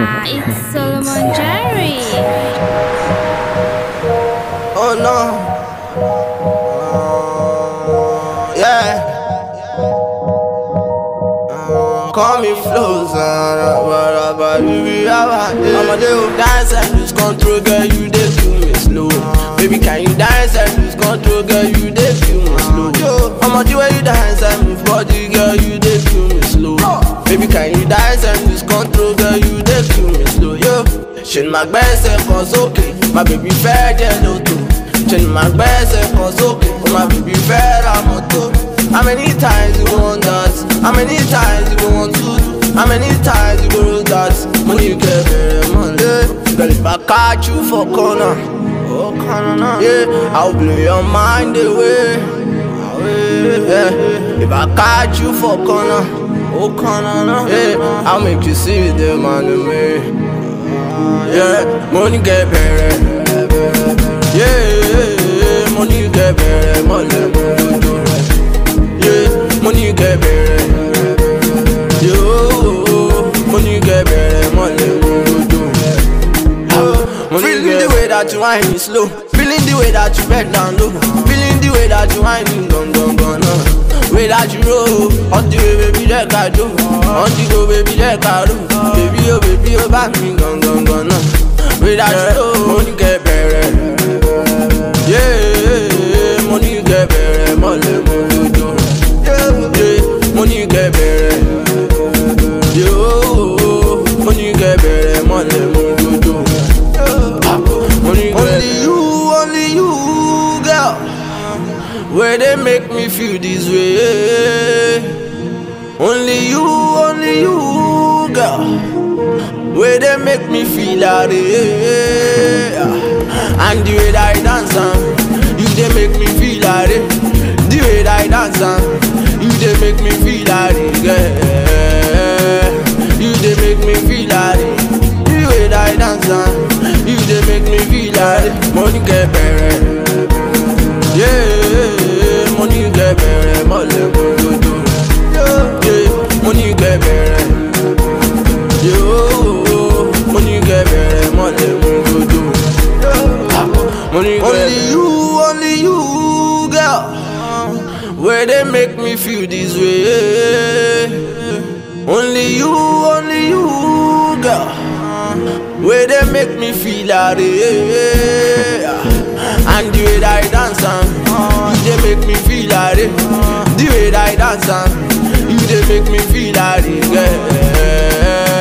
it's Solomon Jerry. Oh no. Uh, yeah. Uh, call me flows. I'ma do dance and lose control, girl. You dey feel me slow. Baby, can you dance and lose control, girl? You dey feel me slow. Yo, I'ma do where you dance and move body, girl. You dey feel me slow. Baby, can you dance and lose control, girl? You dey feel me slow. Yo, ṣe ni màá gbẹ́sẹ̀ kan sókè, má bèbí fẹ́ jẹ́ lóto. Ṣe ni màá gbẹ́sẹ̀ kan sókè, ó má bèbí fẹ́ ra mọ́tò. How many times you want that? How many times you want to do? How many times you go roll that? Money you get very money. Girl, if I catch you for corner, oh corner now. Yeah, I'll blow your mind away. away, Yeah, if I catch you for corner, oh corner now. Yeah, I'll make you see the man in me. Yeah, money get better. Yeah, money get better. Money, money, yeah, money get better. Yo, money get better. Money, money, Feeling the way that you whine is slow. Feeling the way that you bend down low. Feeling the way that you whine is gone, gone, gone. Uh. Way that you roll, on the way baby let I do, on the go baby let I do, baby oh baby oh back me gone, gone, gone. Uh. Way that you roll, money get better. Yeah, money get better, money, money, do. Yeah, money get better. Yo, money get better, money, money, do. Money get only you, only you, girl. Where they make me feel this way. Only you, only you, girl. Where they make me feel that way. And the way that I dance, um, you they make me feel that way. The way that I dance, um, you they make me feel that way, girl. You they make me feel that way. The way that I dance, um, you they make me feel that way. Money get better. Yeah, money get better, money go do. Yeah, money get better. Yo, money get better, money go do. Money get only you, only you, girl. Where they make me feel this way. Only you, only you, girl. Where they make me feel that way. And the way that I dance, um, you they make me feel that way. The way that I dance, um, you they make me feel that way. Yeah.